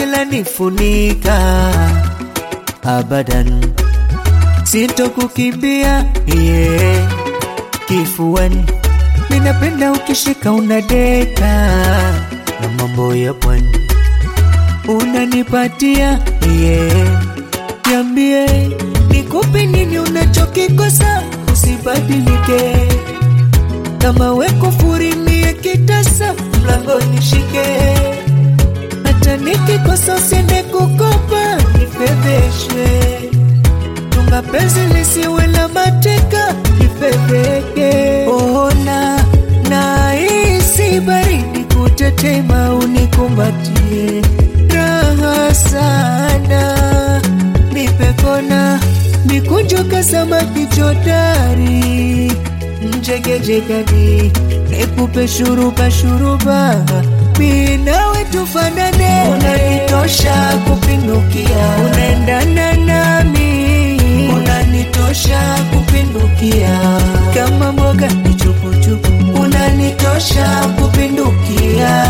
penzi lanifunika abadan, sintokukimbia yeah. Kifuani minapenda ukishika unadeka na mambo ya pwani unanipatia yeah. Niambie nikupe nini unachokikosa, usibadilike kama weko furimie kitasa mlango nishike, hata nikikosa usiende kukopa nifedheshe, tunga penzi lisiwe la mateka nifedheke. Ona nahisi baridi kutetema, unikumbatie raha sana, nipe kona mikunjuka samaki jodari mjegejegani nikupe shuruba shuruba minawe tufanane, unanitosha kupindukia, unaendana nami, unanitosha kupindukia, kama mboga ni chupuchupu, unanitosha kupindukia,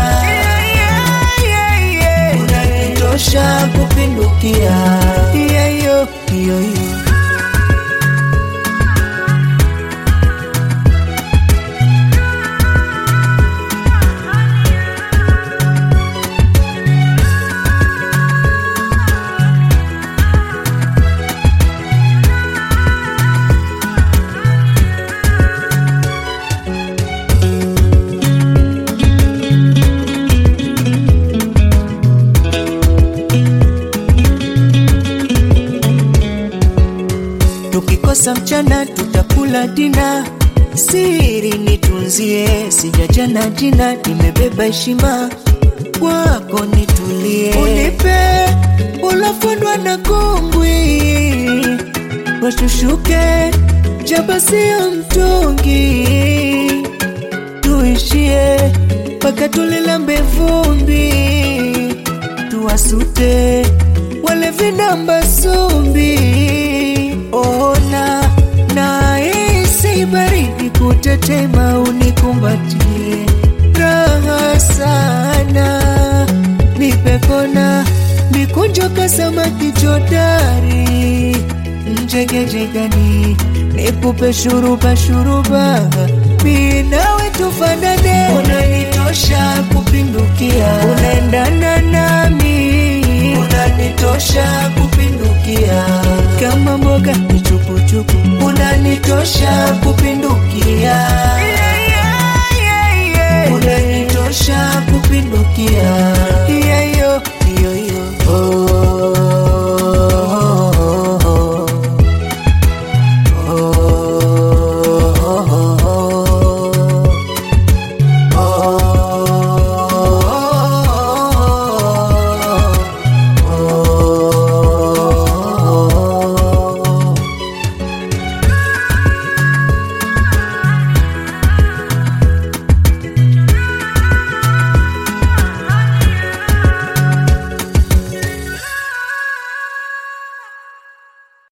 unanitosha kupindukia, yeah, yo, yo, yo. Tukikosa mchana tutakula dina, siri nitunzie, sijajana jina, nimebeba heshima kwako, nitulie, unipe ulofundwa na kongwi, washushuke jaba sio mtungi, tuishie mpaka tulilambe vumbi, tuwasute wale vinamba sumbi ona nahisi baridi kutetema, unikumbatie raha sana, nipe kona mikunjoka samaki jodari mjegejegani, nikupe shuruba shuruba, minawe tufanane, unanitosha kupindukia, unaendana nami, unanitosha kupindukia kama mboga ni chupuchupu, unanitosha kupindukia